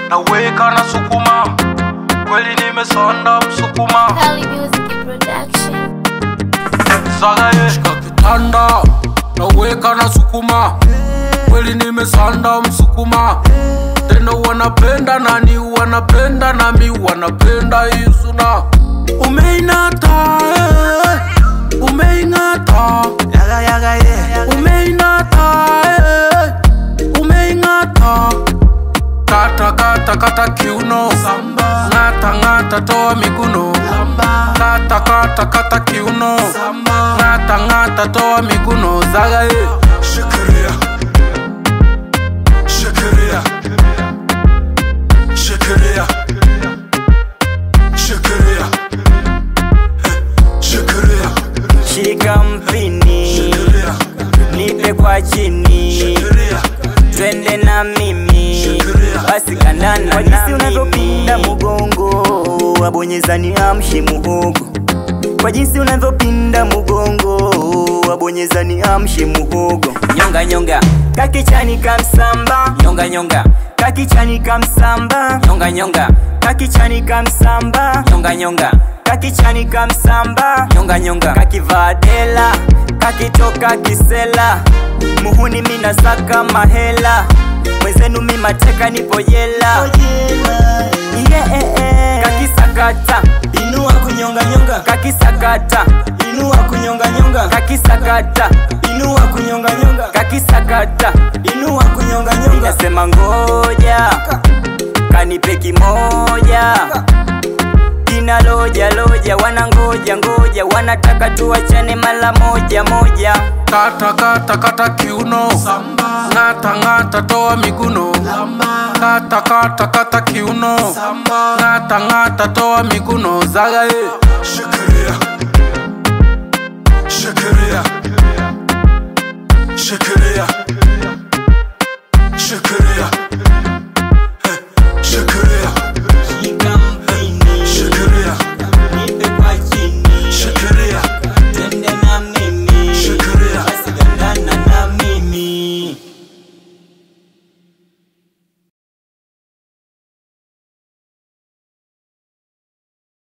naweka na sukuma kweli nimesonda msukuma Kali Music Production. zagaye shika kitanda naweka na sukuma kweli nimesanda msukuma tena wanapenda nani wanapenda nami wanapenda isuna umeinata eh, umeingata Yaga yaga yeah. umeinata eh, umeingata kata kata kata kiuno Samba. ngata ngata toa miguno Samba. kata kata kata kiuno Samba. ngata ngata toa miguno zagaye Shikilia. Shikilia. Shikilia. Shikilia. Eh, Shikilia. shika mpini Shikilia. nipe kwa chini Shikilia. twende na mimi basi kandana kwa jinsi unavyopinda mugongo wabonyezani amshi muhogo kwa jinsi unavyopinda mugongo wabonyezani amshi muhogo nyonga nyonga kakichani kamsamba nyonga nyonga kakichani kamsamba nyonga nyonga kakichani kamsamba nyonga nyonga kakichani kamsamba nyonga nyonga kakivadela kakitoka kisela muhuni mina saka mahela mwenzenu mi mateka nipo jela yeah, eh, eh. kakisakata inua kunyonga nyonga kakisakata inua kunyonga nyonga kakisakata inua kunyonga nyonga kakisakata inua kunyonga nyonga inasema ngoja kanipe kimoja kina loja loja wanangoja ngoja wanataka tuachane mala moja moja kata kata kata kiuno Samba. ngata ngata toa miguno Samba. kata kata kata kiuno Samba. ngata ngata toa miguno zagaye Shikilia. Shikilia. Shikilia. Shikilia. Eh, Shikilia.